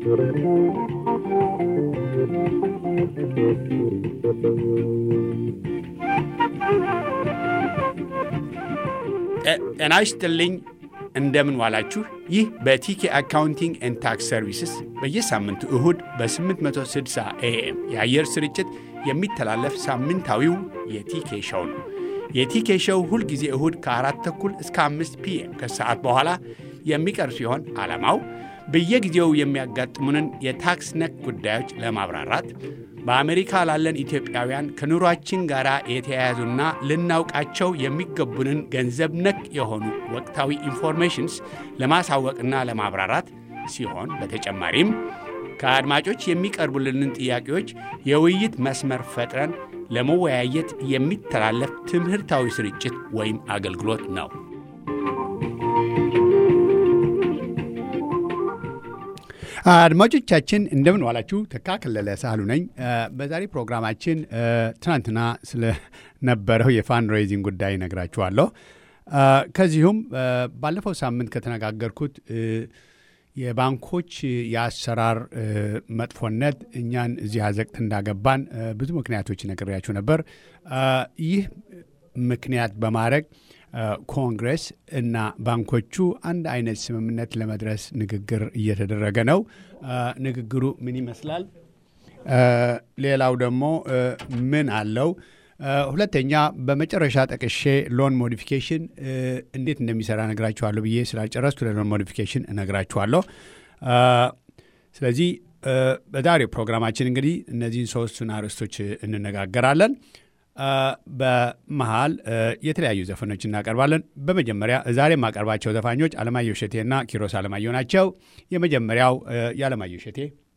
ጤና ይስጥልኝ። እንደምን ዋላችሁ። ይህ በቲኬ አካውንቲንግ ኤንድ ታክስ ሰርቪስስ በየሳምንቱ እሁድ በ860 ኤኤም የአየር ስርጭት የሚተላለፍ ሳምንታዊው የቲኬ ሸው ነው። የቲኬ ሸው ሁልጊዜ እሁድ ከአራት ተኩል እስከ አምስት ፒኤም ከሰዓት በኋላ የሚቀርብ ሲሆን ዓላማው በየጊዜው የሚያጋጥሙንን የታክስ ነክ ጉዳዮች ለማብራራት በአሜሪካ ላለን ኢትዮጵያውያን ከኑሯችን ጋር የተያያዙና ልናውቃቸው የሚገቡንን ገንዘብ ነክ የሆኑ ወቅታዊ ኢንፎርሜሽንስ ለማሳወቅና ለማብራራት ሲሆን በተጨማሪም ከአድማጮች የሚቀርቡልንን ጥያቄዎች የውይይት መስመር ፈጥረን ለመወያየት የሚተላለፍ ትምህርታዊ ስርጭት ወይም አገልግሎት ነው። አድማጮቻችን እንደምን ዋላችሁ። ተካ ከለለ ሳህሉ ነኝ። በዛሬ ፕሮግራማችን ትናንትና ስለነበረው የፋንድ ሬይዚንግ ጉዳይ ነግራችኋለሁ። ከዚሁም ባለፈው ሳምንት ከተነጋገርኩት የባንኮች የአሰራር መጥፎነት እኛን እዚህ አዘቅት እንዳገባን ብዙ ምክንያቶች ነግሬያችሁ ነበር። ይህ ምክንያት በማድረግ ኮንግረስ እና ባንኮቹ አንድ አይነት ስምምነት ለመድረስ ንግግር እየተደረገ ነው። ንግግሩ ምን ይመስላል? ሌላው ደግሞ ምን አለው? ሁለተኛ በመጨረሻ ጠቅሼ ሎን ሞዲፊኬሽን እንዴት እንደሚሰራ እነግራችኋለሁ ብዬ ስላልጨረስኩ ለሎን ሞዲፊኬሽን እነግራችኋለሁ። ስለዚህ በዛሬው ፕሮግራማችን እንግዲህ እነዚህን ሶስቱን አርዕስቶች እንነጋገራለን። በመሃል የተለያዩ ዘፈኖች እናቀርባለን። በመጀመሪያ ዛሬ የማቀርባቸው ዘፋኞች አለማየሁ እሸቴና ኪሮስ አለማየሁ ናቸው። የመጀመሪያው የአለማየሁ እሸቴ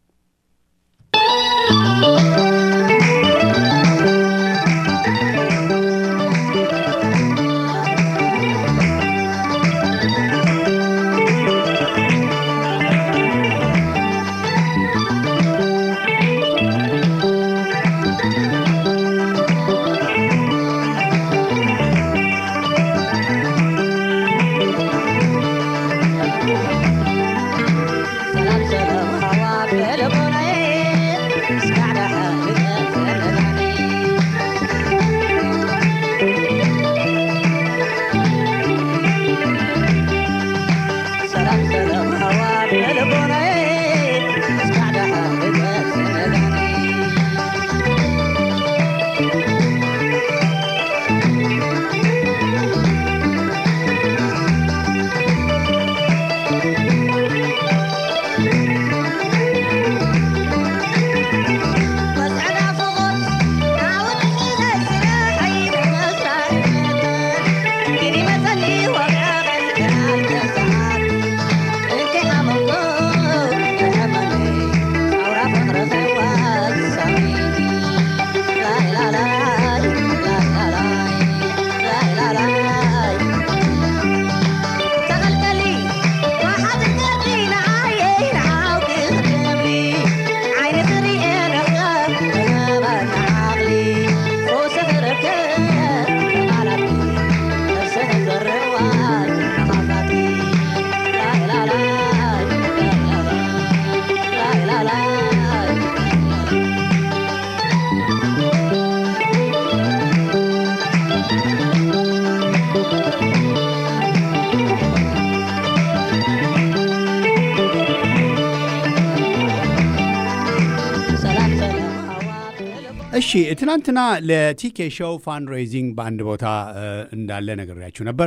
እሺ ትናንትና ለቲኬ ሾው ፋንድ ሬይዚንግ በአንድ ቦታ እንዳለ ነግሬያችሁ ነበር።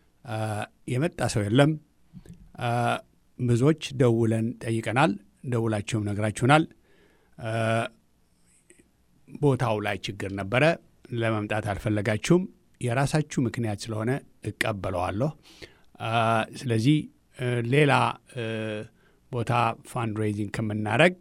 የመጣ ሰው የለም። ብዙዎች ደውለን ጠይቀናል። ደውላችሁም ነግራችሁናል። ቦታው ላይ ችግር ነበረ። ለመምጣት አልፈለጋችሁም። የራሳችሁ ምክንያት ስለሆነ እቀበለዋለሁ። ስለዚህ ሌላ ቦታ ፋንድ ሬይዚንግ ከምናደረግ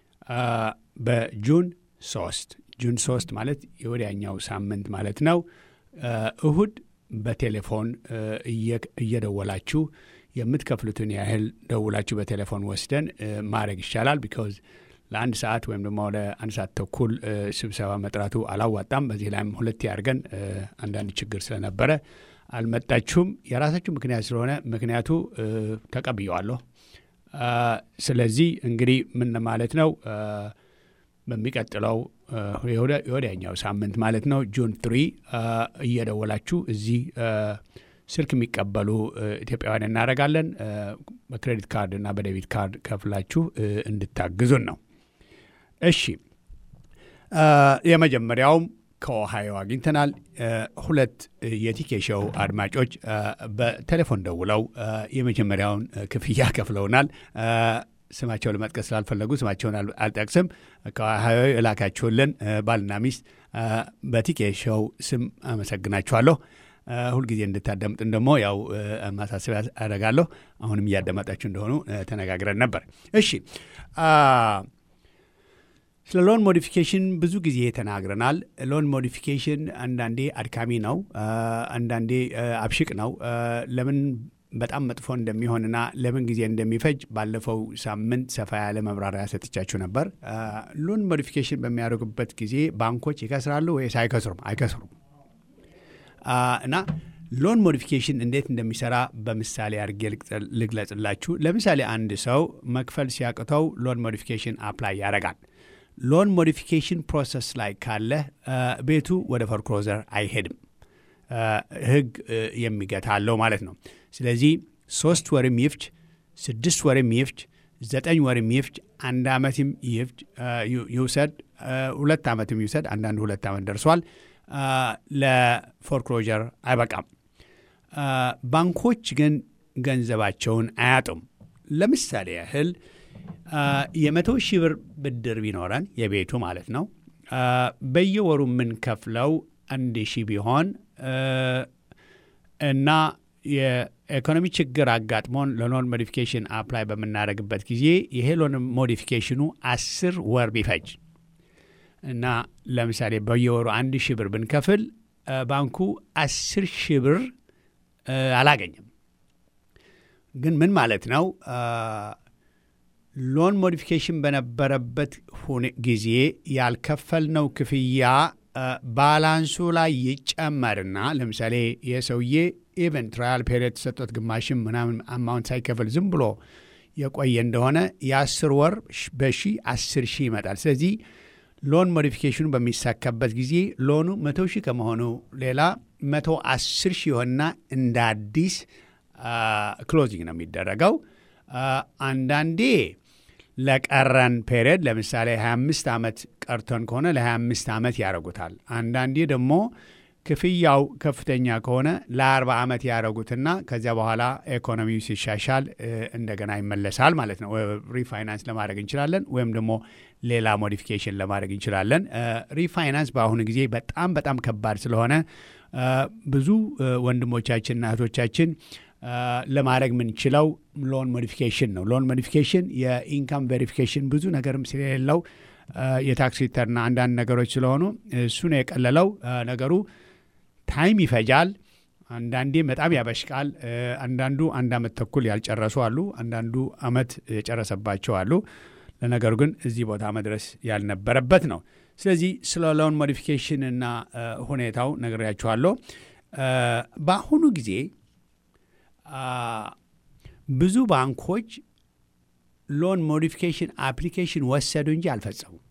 በጁን ሶስት ጁን ሶስት ማለት የወዲያኛው ሳምንት ማለት ነው። እሁድ በቴሌፎን እየደወላችሁ የምትከፍሉትን ያህል ደውላችሁ በቴሌፎን ወስደን ማድረግ ይቻላል። ቢካዝ ለአንድ ሰዓት ወይም ደግሞ ለአንድ ሰዓት ተኩል ስብሰባ መጥራቱ አላዋጣም። በዚህ ላይም ሁለቴ አድርገን አንዳንድ ችግር ስለነበረ አልመጣችሁም። የራሳችሁ ምክንያት ስለሆነ ምክንያቱ ተቀብየዋለሁ። ስለዚህ እንግዲህ ምን ማለት ነው በሚቀጥለው የወዲያኛው ሳምንት ማለት ነው ጁን ትሪ እየደወላችሁ እዚህ ስልክ የሚቀበሉ ኢትዮጵያውያን እናደርጋለን። በክሬዲት ካርድ እና በዴቢት ካርድ ከፍላችሁ እንድታግዙን ነው። እሺ፣ የመጀመሪያውም ከኦሃዮ አግኝተናል። ሁለት የቲኬ ሾው አድማጮች በቴሌፎን ደውለው የመጀመሪያውን ክፍያ ከፍለውናል። ስማቸውን ለመጥቀስ ስላልፈለጉ ስማቸውን አልጠቅስም። ከኦሃዮ የላካችሁልን ባልና ሚስት በቲኬ ሾው ስም አመሰግናችኋለሁ። ሁልጊዜ እንድታዳምጥን ደግሞ ያው ማሳሰቢያ አደርጋለሁ። አሁንም እያዳመጣችሁ እንደሆኑ ተነጋግረን ነበር። እሺ ስለ ሎን ሞዲፊኬሽን ብዙ ጊዜ ተናግረናል። ሎን ሞዲፊኬሽን አንዳንዴ አድካሚ ነው፣ አንዳንዴ አብሽቅ ነው። ለምን በጣም መጥፎ እንደሚሆንና ለምን ጊዜ እንደሚፈጅ ባለፈው ሳምንት ሰፋ ያለ መብራሪያ ሰጥቻችሁ ነበር። ሎን ሞዲፊኬሽን በሚያደርጉበት ጊዜ ባንኮች ይከስራሉ ወይስ አይከስሩም? አይከስሩም። እና ሎን ሞዲፊኬሽን እንዴት እንደሚሰራ በምሳሌ አድርጌ ልግለጽላችሁ። ለምሳሌ አንድ ሰው መክፈል ሲያቅተው ሎን ሞዲፊኬሽን አፕላይ ያደርጋል። ሎን ሞዲፊኬሽን ፕሮሰስ ላይ ካለ ቤቱ ወደ ፎርክሎዘር አይሄድም። ሕግ የሚገታ አለው ማለት ነው። ስለዚህ ሶስት ወርም ይፍጅ፣ ስድስት ወርም ይፍጅ፣ ዘጠኝ ወርም ይፍጅ፣ አንድ ዓመትም ይውሰድ፣ ሁለት ዓመትም ይውሰድ። አንዳንዱ ሁለት ዓመት ደርሷል። ለፎርክሎጀር አይበቃም። ባንኮች ግን ገንዘባቸውን አያጡም። ለምሳሌ ያህል የመቶ ሺህ ብር ብድር ቢኖረን የቤቱ ማለት ነው በየወሩ የምንከፍለው አንድ ሺህ ቢሆን እና የኢኮኖሚ ችግር አጋጥሞን ለሎን ሞዲፊኬሽን አፕላይ በምናደርግበት ጊዜ ይሄ ሎን ሞዲፊኬሽኑ አስር ወር ቢፈጅ እና ለምሳሌ በየወሩ አንድ ሺህ ብር ብንከፍል ባንኩ አስር ሺህ ብር አላገኝም። ግን ምን ማለት ነው? ሎን ሞዲፊኬሽን በነበረበት ጊዜ ያልከፈልነው ክፍያ ባላንሱ ላይ ይጨመርና ለምሳሌ የሰውዬ ኢቨን ትራያል ፔሪየድ ተሰጥቶት ግማሽም ምናምን አማውንት ሳይከፍል ዝም ብሎ የቆየ እንደሆነ የአስር ወር በሺ አስር ሺህ ይመጣል። ስለዚህ ሎን ሞዲፊኬሽኑ በሚሳካበት ጊዜ ሎኑ መቶ ሺህ ከመሆኑ ሌላ መቶ አስር ሺህ ይሆንና እንደ አዲስ ክሎዚንግ ነው የሚደረገው። አንዳንዴ ለቀረን ፔሪየድ ለምሳሌ 25 ዓመት ቀርቶን ከሆነ ለ25 ዓመት ያደረጉታል። አንዳንዴ ደግሞ ክፍያው ከፍተኛ ከሆነ ለ40 ዓመት ያደረጉትና ከዚያ በኋላ ኢኮኖሚው ሲሻሻል እንደገና ይመለሳል ማለት ነው። ሪፋይናንስ ለማድረግ እንችላለን፣ ወይም ደግሞ ሌላ ሞዲፊኬሽን ለማድረግ እንችላለን። ሪፋይናንስ በአሁኑ ጊዜ በጣም በጣም ከባድ ስለሆነ ብዙ ወንድሞቻችንና እህቶቻችን ለማድረግ የምንችለው ሎን ሞዲፊኬሽን ነው። ሎን ሞዲፊኬሽን የኢንካም ቬሪፊኬሽን ብዙ ነገርም ስለሌለው የታክስ ሪተርና አንዳንድ ነገሮች ስለሆኑ እሱ ነው የቀለለው ነገሩ። ታይም ይፈጃል። አንዳንዴ በጣም ያበሽቃል። አንዳንዱ አንድ ዓመት ተኩል ያልጨረሱ አሉ። አንዳንዱ ዓመት የጨረሰባቸው አሉ። ለነገሩ ግን እዚህ ቦታ መድረስ ያልነበረበት ነው። ስለዚህ ስለ ሎን ሞዲፊኬሽን እና ሁኔታው ነግሬያችኋለሁ። በአሁኑ ጊዜ ብዙ ባንኮች ሎን ሞዲፊኬሽን አፕሊኬሽን ወሰዱ እንጂ አልፈጸሙም።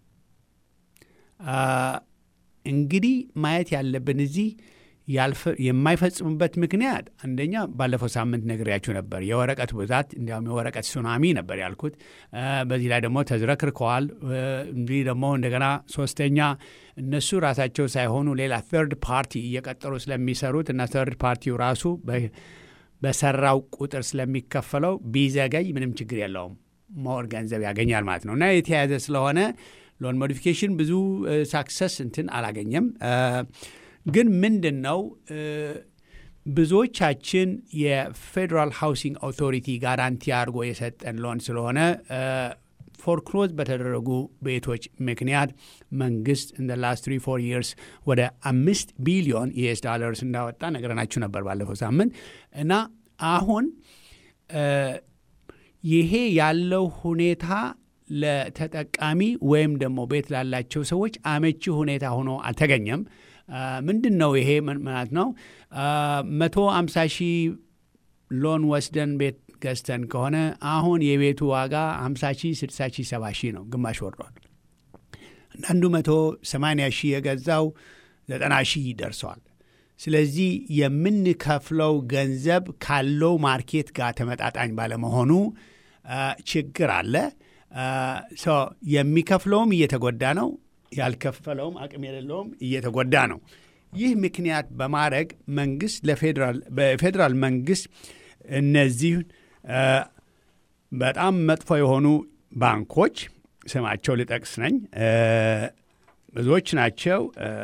እንግዲህ ማየት ያለብን እዚህ የማይፈጽሙበት ምክንያት አንደኛ ባለፈው ሳምንት ነግሬያችሁ ነበር፣ የወረቀት ብዛት እንዲያውም የወረቀት ሱናሚ ነበር ያልኩት። በዚህ ላይ ደግሞ ተዝረክርከዋል። እንዲህ ደግሞ እንደገና ሶስተኛ እነሱ ራሳቸው ሳይሆኑ ሌላ ተርድ ፓርቲ እየቀጠሩ ስለሚሰሩት እና ተርድ ፓርቲው ራሱ በሰራው ቁጥር ስለሚከፈለው ቢዘገይ ምንም ችግር የለውም፣ ሞር ገንዘብ ያገኛል ማለት ነው እና የተያያዘ ስለሆነ ሎን ሞዲፊኬሽን ብዙ ሳክሰስ እንትን አላገኘም። ግን ምንድን ነው ብዙዎቻችን የፌዴራል ሃውሲንግ ኦቶሪቲ ጋራንቲ አድርጎ የሰጠን ሎን ስለሆነ ፎርክሎዝ በተደረጉ ቤቶች ምክንያት መንግስት እንደ ላስት ትሪ ፎር ይርስ ወደ አምስት ቢሊዮን ዩኤስ ዶላርስ እንዳወጣ ነገርናችሁ ነበር ባለፈው ሳምንት እና አሁን ይሄ ያለው ሁኔታ ለተጠቃሚ ወይም ደግሞ ቤት ላላቸው ሰዎች አመቺ ሁኔታ ሆኖ አልተገኘም። ምንድን ነው ይሄ ማለት ነው? መቶ አምሳ ሺህ ሎን ወስደን ቤት ገዝተን ከሆነ አሁን የቤቱ ዋጋ 50 ሺህ 60 ሺህ 70 ሺህ ነው፣ ግማሽ ወርዷል። አንዳንዱ መቶ 80 ሺህ የገዛው 90 ሺህ ደርሰዋል። ስለዚህ የምንከፍለው ገንዘብ ካለው ማርኬት ጋር ተመጣጣኝ ባለመሆኑ ችግር አለ። የሚከፍለውም እየተጎዳ ነው፣ ያልከፈለውም አቅም የሌለውም እየተጎዳ ነው። ይህ ምክንያት በማድረግ መንግስት በፌዴራል መንግስት እነዚህ በጣም መጥፎ የሆኑ ባንኮች ስማቸው ልጠቅስ ነኝ ብዙዎች ናቸው።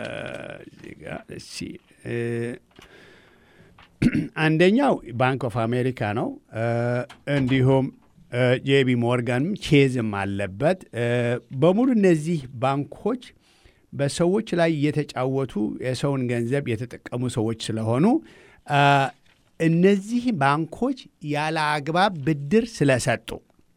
አንደኛው ባንክ ኦፍ አሜሪካ ነው። እንዲሁም ጄቢ ሞርጋንም ቼዝም አለበት። በሙሉ እነዚህ ባንኮች በሰዎች ላይ የተጫወቱ የሰውን ገንዘብ የተጠቀሙ ሰዎች ስለሆኑ እነዚህ ባንኮች ያለ አግባብ ብድር ስለሰጡ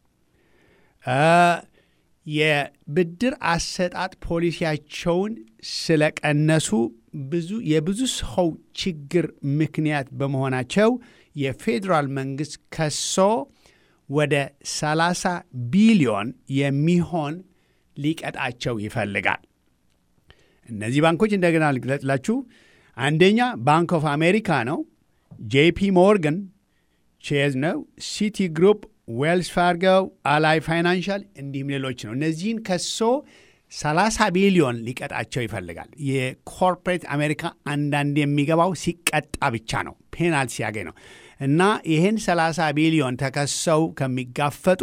የብድር አሰጣጥ ፖሊሲያቸውን ስለቀነሱ ብዙ የብዙ ሰው ችግር ምክንያት በመሆናቸው የፌዴራል መንግስት ከሶ ወደ 30 ቢሊዮን የሚሆን ሊቀጣቸው ይፈልጋል። እነዚህ ባንኮች እንደገና ልግለጽላችሁ። አንደኛ ባንክ ኦፍ አሜሪካ ነው። ጄፒ ሞርጋን ቼዝ ነው። ሲቲ ግሩፕ፣ ዌልስ ፋርገው፣ አላይ ፋይናንሻል እንዲሁም ሌሎች ነው። እነዚህን ከሶ 30 ቢሊዮን ሊቀጣቸው ይፈልጋል። የኮርፖሬት አሜሪካ አንዳንድ የሚገባው ሲቀጣ ብቻ ነው፣ ፔናልቲ ሲያገኝ ነው። እና ይህን 30 ቢሊዮን ተከሰው ከሚጋፈጡ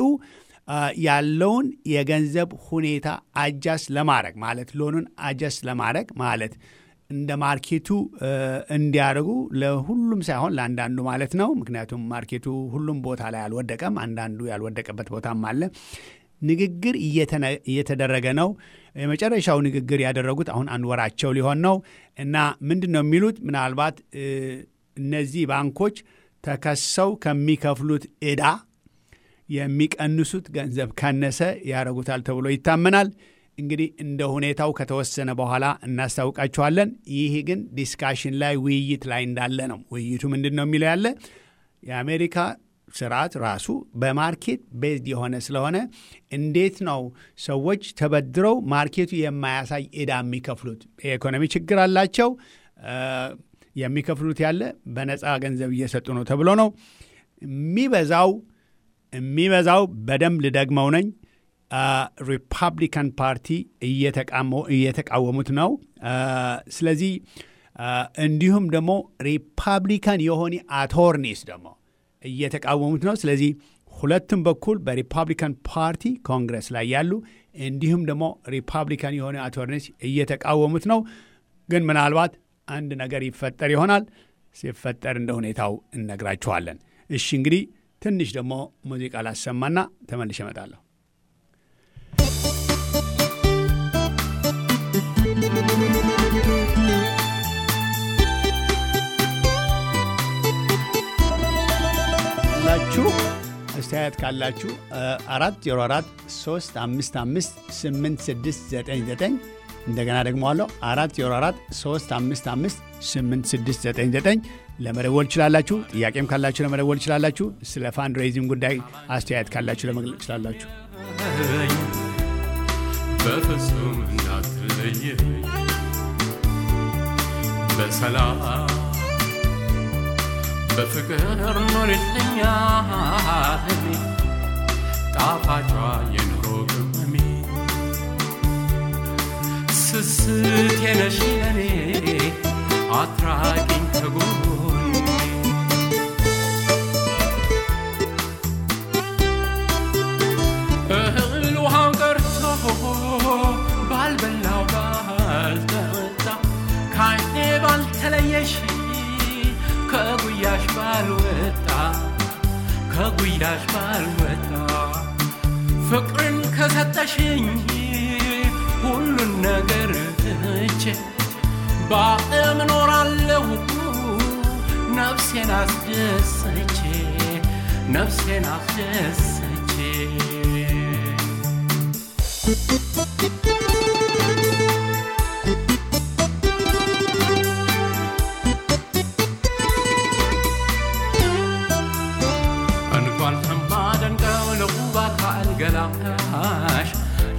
ያለውን የገንዘብ ሁኔታ አጃስት ለማድረግ ማለት ሎኑን አጃስት ለማድረግ ማለት እንደ ማርኬቱ እንዲያደርጉ ለሁሉም ሳይሆን ለአንዳንዱ ማለት ነው። ምክንያቱም ማርኬቱ ሁሉም ቦታ ላይ አልወደቀም፣ አንዳንዱ ያልወደቀበት ቦታም አለ። ንግግር እየተደረገ ነው። የመጨረሻው ንግግር ያደረጉት አሁን አንድ ወራቸው ሊሆን ነው እና ምንድን ነው የሚሉት ምናልባት እነዚህ ባንኮች ተከሰው ከሚከፍሉት ዕዳ የሚቀንሱት ገንዘብ ካነሰ ያደረጉታል ተብሎ ይታመናል። እንግዲህ እንደ ሁኔታው ከተወሰነ በኋላ እናስታውቃችኋለን። ይህ ግን ዲስካሽን ላይ ውይይት ላይ እንዳለ ነው። ውይይቱ ምንድን ነው የሚለው ያለ የአሜሪካ ስርዓት ራሱ በማርኬት ቤዝድ የሆነ ስለሆነ እንዴት ነው ሰዎች ተበድረው ማርኬቱ የማያሳይ ዕዳ የሚከፍሉት? የኢኮኖሚ ችግር አላቸው። የሚከፍሉት ያለ በነፃ ገንዘብ እየሰጡ ነው ተብሎ ነው የሚበዛው የሚበዛው በደንብ ልደግመው ነኝ ሪፐብሊካን ፓርቲ እየተቃወሙት ነው። ስለዚህ እንዲሁም ደግሞ ሪፐብሊካን የሆኑ አቶርኒስ ደግሞ እየተቃወሙት ነው። ስለዚህ ሁለቱም በኩል በሪፐብሊካን ፓርቲ ኮንግረስ ላይ ያሉ እንዲሁም ደግሞ ሪፐብሊካን የሆኑ አቶርኒስ እየተቃወሙት ነው። ግን ምናልባት አንድ ነገር ይፈጠር ይሆናል። ሲፈጠር እንደ ሁኔታው እነግራችኋለን። እሺ እንግዲህ ትንሽ ደግሞ ሙዚቃ ላሰማና ተመልሼ እመጣለሁ። ላችሁ አስተያየት ካላችሁ አራት ዜሮ አራት ሶስት አምስት አምስት ስምንት ስድስት ዘጠኝ ዘጠኝ እንደገና ደግሞ አለው አራት ዜሮ አራት ሶስት አምስት አምስት ስምንት ስድስት ዘጠኝ ዘጠኝ ለመደወል ትችላላችሁ። ጥያቄም ካላችሁ ለመደወል ትችላላችሁ። ስለ ፋንድ ሬይዚንግ ጉዳይ አስተያየት ካላችሁ ለመግለጽ ትችላላችሁ። በፍጹም እንዳትለይ በሰላም በፍቅር ኖርልኛ ጣፋጯ የኑሮ ቅመሜ ስስት የነሽ ለኔ አትራቂኝ ከጎኔ እህል ውሃው ቀርቶ ባልበላው ባልጠጣ ከዓይኔ ባልተለየሽ ከጉያሽ ባልወጣ ከጉያሽ ባልወጣ ፍቅርን ከሰጠሽኝ ሁሉን ነገር ትቼ በዓለም እኖራለሁ ነፍሴን አስደስቼ ነፍሴን አስደስቼ እንኳን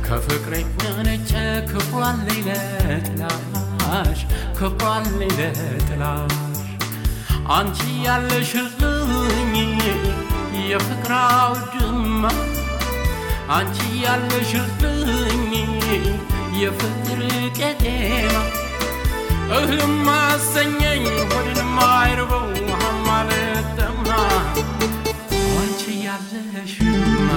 ከፍቅሬ ነነጨ ክብሯን ለይለጥላሽ ክብሯን ለይለጥላሽ አንቺ ያለሽልኝ የፍቅር አውድማ አንቺ ያለሽልኝ የፍቅር ቄጤማ እህልም አሰኘኝ ሆድንም አይርበው ውሃም አልጠማ አንቺ ያለሽማ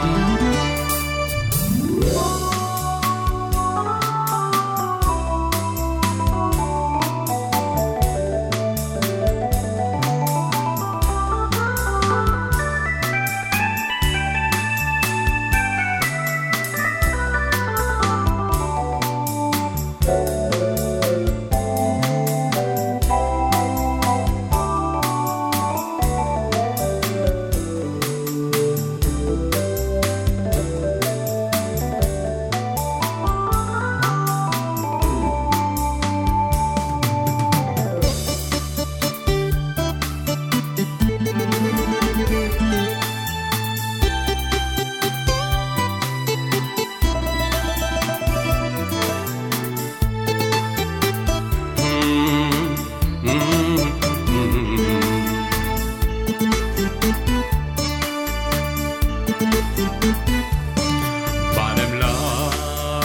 በዓለም ላይ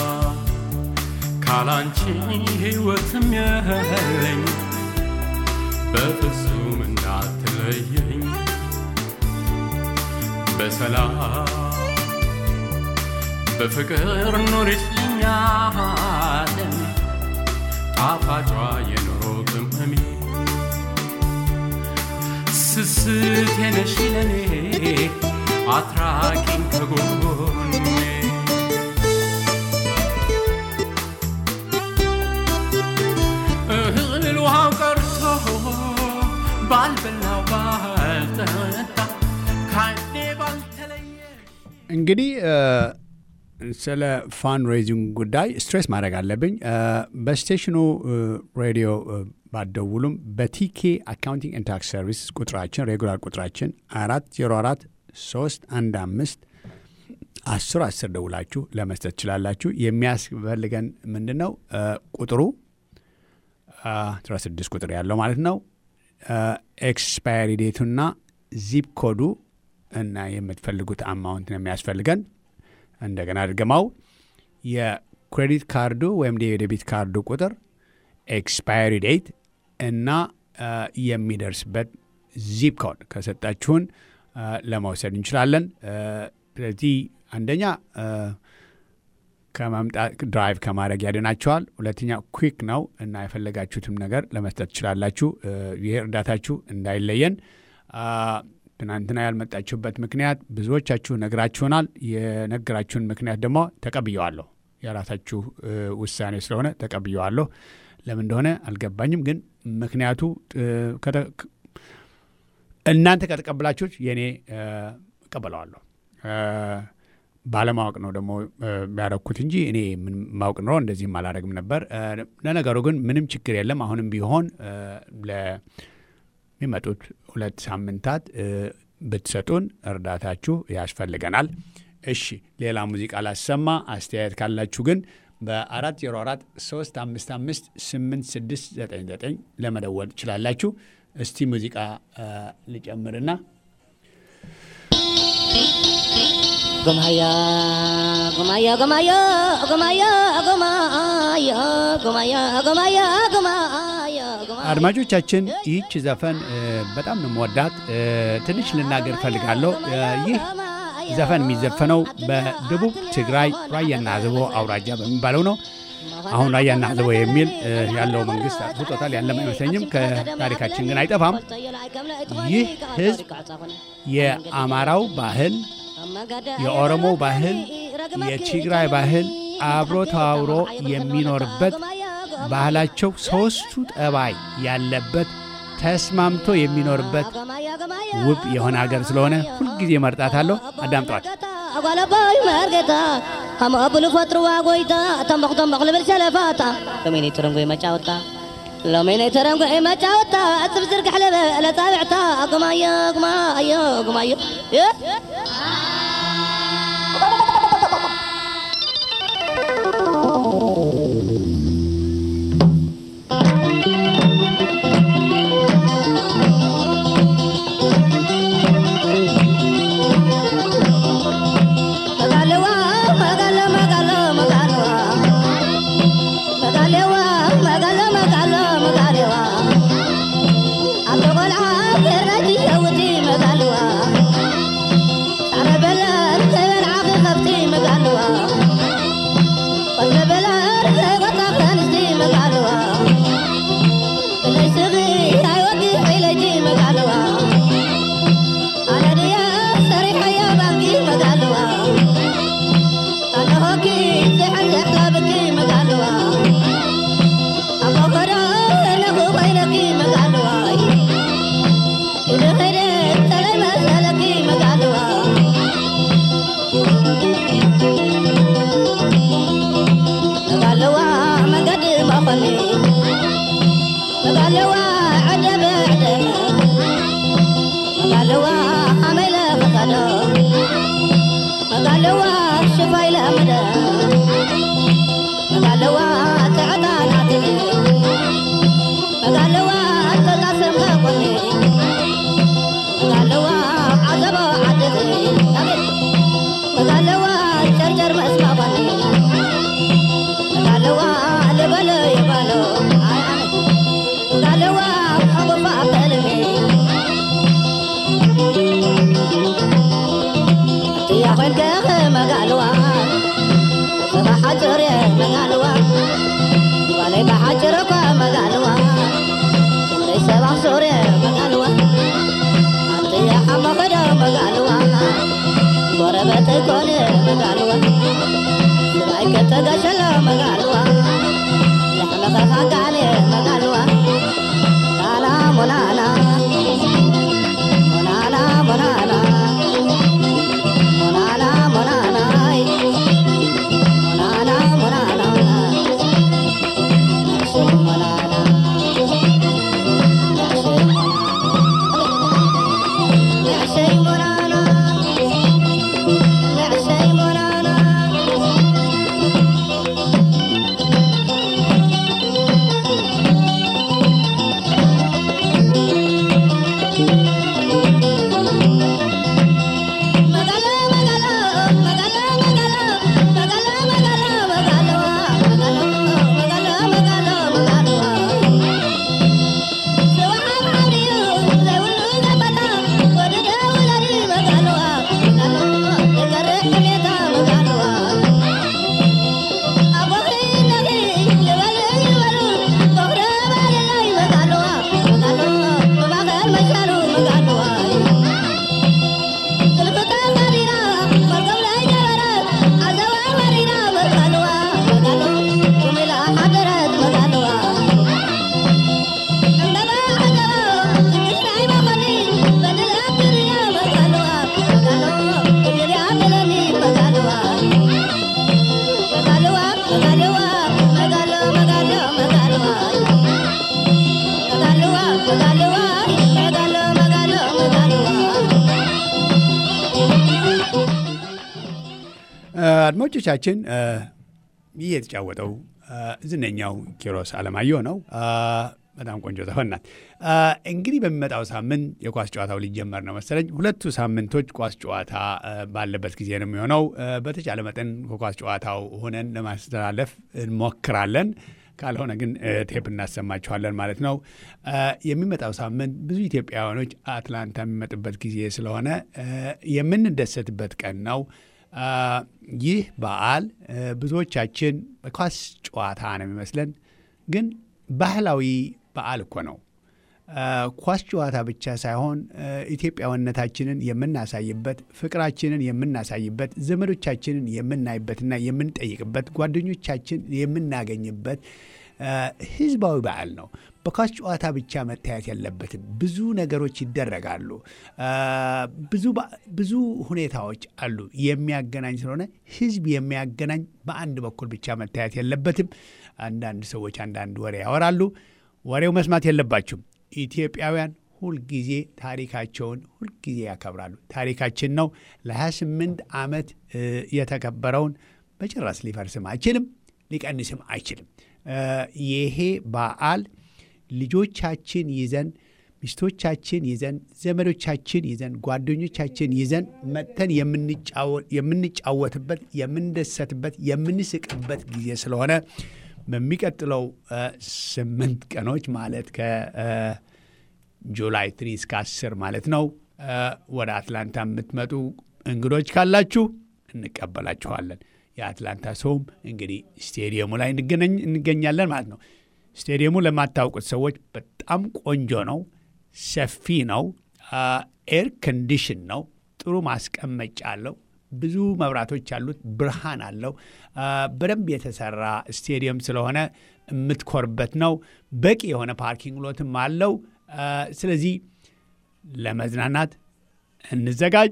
ካላንቺ ሕይወትም የለኝ በፍጹም እንዳትለየኝ በሰላም በፍቅር ኑሪልኝ ዓለም ጣፋጯ የኑሮ ቅመሜ ስስቴ ነሽ ለኔ አትራቂኝ ከጎኔ እህል ውሃው ቀርቶ ባልበላው ባልጠጣ ካይኔ ባልተለየ እንግዲህ ስለ ፋንድ ሬይዚንግ ጉዳይ ስትሬስ ማድረግ አለብኝ። በስቴሽኑ ሬዲዮ ባደውሉም በቲኬ አካውንቲንግ ኤንድ ታክስ ሰርቪስ ቁጥራችን ሬጉላር ቁጥራችን አራት ዜሮ አራት ሶስት አንድ አምስት አስር አስር ደውላችሁ ለመስጠት ትችላላችሁ። የሚያስፈልገን ምንድን ነው? ቁጥሩ አስራ ስድስት ቁጥር ያለው ማለት ነው። ኤክስፓየሪ ዴቱና ዚፕ ኮዱ እና የምትፈልጉት አማውንት ነው የሚያስፈልገን። እንደገና ድገማው የክሬዲት ካርዱ ወይም የዴቢት ካርዱ ቁጥር ኤክስፓየሪ ዴት እና የሚደርስበት ዚፕ ኮድ ከሰጣችሁን ለመውሰድ እንችላለን። ስለዚህ አንደኛ ከማምጣት ድራይቭ ከማድረግ ያድናቸዋል። ሁለተኛ ኩዊክ ነው እና የፈለጋችሁትም ነገር ለመስጠት ትችላላችሁ። ይህ እርዳታችሁ እንዳይለየን። ትናንትና ያልመጣችሁበት ምክንያት ብዙዎቻችሁ ነግራችሁናል። የነገራችሁን ምክንያት ደግሞ ተቀብየዋለሁ። የራሳችሁ ውሳኔ ስለሆነ ተቀብየዋለሁ። ለምን እንደሆነ አልገባኝም፣ ግን ምክንያቱ እናንተ ከተቀበላችሁት የእኔ እቀበለዋለሁ። ባለማወቅ ነው ደግሞ ያረኩት እንጂ እኔ ምን ማወቅ ኖሮ እንደዚህም አላደረግም ነበር። ለነገሩ ግን ምንም ችግር የለም። አሁንም ቢሆን ለሚመጡት ሁለት ሳምንታት ብትሰጡን እርዳታችሁ ያስፈልገናል። እሺ፣ ሌላ ሙዚቃ ላሰማ። አስተያየት ካላችሁ ግን በአራት ዜሮ አራት ሶስት አምስት አምስት ስምንት ስድስት ዘጠኝ ዘጠኝ ለመደወል ትችላላችሁ። እስቲ ሙዚቃ ልጨምርና Gumaya, gumaya, gumaya, gumaya, gumaya, gumaya, gumaya, gumaya, gumaya. አድማጮቻችን ይህች ዘፈን በጣም ነው የምወዳት። ትንሽ ልናገር ፈልጋለሁ። ይህ ዘፈን የሚዘፈነው በደቡብ ትግራይ ራያና አዘቦ አውራጃ በሚባለው ነው። አሁን ራያና አዘቦ የሚል ያለው መንግስት አጥፍቶታል። ያለም አይመስለኝም። ከታሪካችን ግን አይጠፋም። ይህ ህዝብ የአማራው ባህል የኦሮሞ ባህል፣ የትግራይ ባህል አብሮ ተዋውሮ የሚኖርበት ባህላቸው ሶስቱ ጠባይ ያለበት ተስማምቶ የሚኖርበት ውብ የሆነ ሀገር ስለሆነ ሁልጊዜ መርጣታለሁ። አዳምጧት። አጓለባይ መርጌታ አማብሉ ፈጥሩዋ ጎይታ ተንበቅ ተንበቅ ልብል ሰለፋታ ሎሜኔ ተረንጎ መጫወታ ሎሜኔ ተረንጎ መጫወታ እፅብ ዝርግሕ ልበለ ፃብዕታ ጉማዮ ጉማዮ ጉማዮ زحزح لابكي مقالوا أبو خدا نبو خيركي مقالوا إذا خيرت تلي مسألكي مقالوا مقالوا مقد مخلي مقالوا عجب عجب مقالوا حمل فقدوا مقالوا شفاي لأمدا مقالوا تعطاناتني مقالوا تقاسم غاقني مقالوا عذبوا عددي مقالوا جرجر مسمقني مقالوا لبلو يبلو مقالوا أبو فاقلمي يا خلق مقالوا بحجر مقالوا ولي بحجرك مقالوا ليس بحصور مقالوا أنت يا حمد مقالوا قربت كون مقالوا سرايك تقشل مقالوا لحمك خاقاني مقالوا أنا منانا منانا منانا منانا منانا منانا منانا نعشق منانا نعشق نعشق منانا نعشق منانا Magala magala magala magala magala magala magala magala magala magala magala Sewaham amriyo lewulu gabata wadada walari magala magala dekare hameta magala Abohi nagi lewale lewalu bohra balai magala magala mabagar macharu magala Kelpata marina, margam lai jawarat, azawa marina magalwa, magalu, kumila hadarat magalwa. Andaba azawa, kisrai mamani, badala kiriya magalwa, magalu, kiriya melani magalwa. Magalwa, magalwa, magalu, magalu, magalwa. Magalwa, magalwa, magalu, magalu, magalwa. አድማጮቻችን ይህ የተጫወተው ዝነኛው ኪሮስ አለማየሁ ነው። በጣም ቆንጆ ዘፈን ናት። እንግዲህ በሚመጣው ሳምንት የኳስ ጨዋታው ሊጀመር ነው መሰለኝ። ሁለቱ ሳምንቶች ኳስ ጨዋታ ባለበት ጊዜ ነው የሚሆነው። በተቻለ መጠን ከኳስ ጨዋታው ሆነን ለማስተላለፍ እንሞክራለን። ካልሆነ ግን ቴፕ እናሰማችኋለን ማለት ነው። የሚመጣው ሳምንት ብዙ ኢትዮጵያውያኖች አትላንታ የሚመጡበት ጊዜ ስለሆነ የምንደሰትበት ቀን ነው። ይህ በዓል ብዙዎቻችን በኳስ ጨዋታ ነው የሚመስለን፣ ግን ባህላዊ በዓል እኮ ነው። ኳስ ጨዋታ ብቻ ሳይሆን ኢትዮጵያዊነታችንን የምናሳይበት፣ ፍቅራችንን የምናሳይበት፣ ዘመዶቻችንን የምናይበትና የምንጠይቅበት፣ ጓደኞቻችን የምናገኝበት ህዝባዊ በዓል ነው። በኳስ ጨዋታ ብቻ መታየት የለበትም። ብዙ ነገሮች ይደረጋሉ። ብዙ ሁኔታዎች አሉ የሚያገናኝ ስለሆነ ህዝብ የሚያገናኝ በአንድ በኩል ብቻ መታየት የለበትም። አንዳንድ ሰዎች አንዳንድ ወሬ ያወራሉ። ወሬው መስማት የለባችሁም። ኢትዮጵያውያን ሁልጊዜ ታሪካቸውን ሁልጊዜ ያከብራሉ። ታሪካችን ነው። ለ28 ዓመት የተከበረውን በጭራሽ ሊፈርስም አይችልም፣ ሊቀንስም አይችልም። ይሄ በዓል ልጆቻችን ይዘን ሚስቶቻችን ይዘን ዘመዶቻችን ይዘን ጓደኞቻችን ይዘን መጥተን የምንጫወትበት የምንደሰትበት የምንስቅበት ጊዜ ስለሆነ በሚቀጥለው ስምንት ቀኖች ማለት ከጁላይ ትሪ እስከ አስር ማለት ነው ወደ አትላንታ የምትመጡ እንግዶች ካላችሁ እንቀበላችኋለን። የአትላንታ ሰውም እንግዲህ ስቴዲየሙ ላይ እንገኛለን ማለት ነው። ስቴዲየሙ ለማታውቁት ሰዎች በጣም ቆንጆ ነው። ሰፊ ነው። ኤር ኮንዲሽን ነው። ጥሩ ማስቀመጫ አለው። ብዙ መብራቶች ያሉት ብርሃን አለው። አ፣ በደንብ የተሰራ ስቴዲየም ስለሆነ የምትኮርበት ነው። በቂ የሆነ ፓርኪንግ ሎትም አለው። አ፣ ስለዚህ ለመዝናናት እንዘጋጅ፣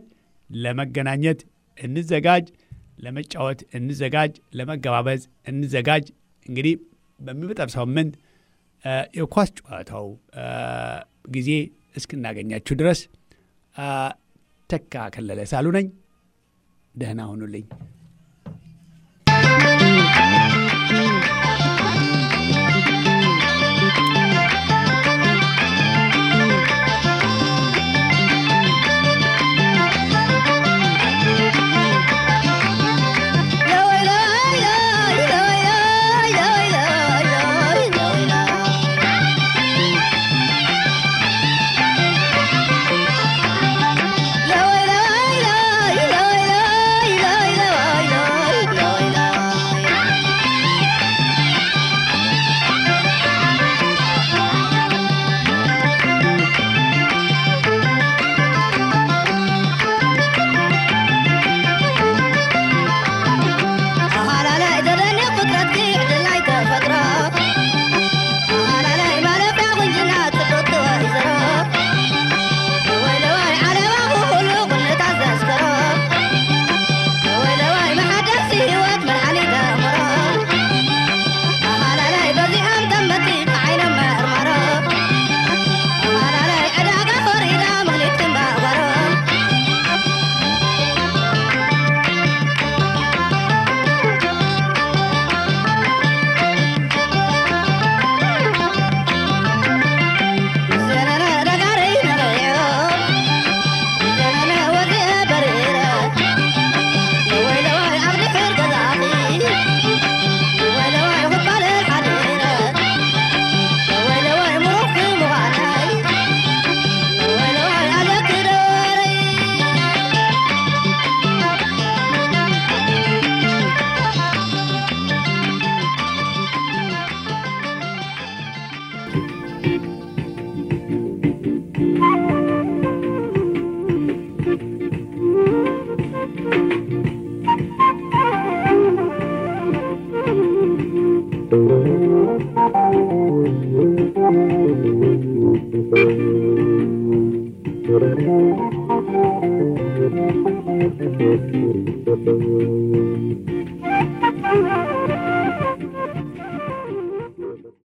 ለመገናኘት እንዘጋጅ፣ ለመጫወት እንዘጋጅ፣ ለመገባበዝ እንዘጋጅ። እንግዲህ በሚመጣው ሳምንት አ፣ የኳስ ጨዋታው አ፣ ጊዜ እስክናገኛችሁ ድረስ አ፣ ተካ ከለለ ሳሉ ነኝ። ደህና ሁኑልኝ። Thank you.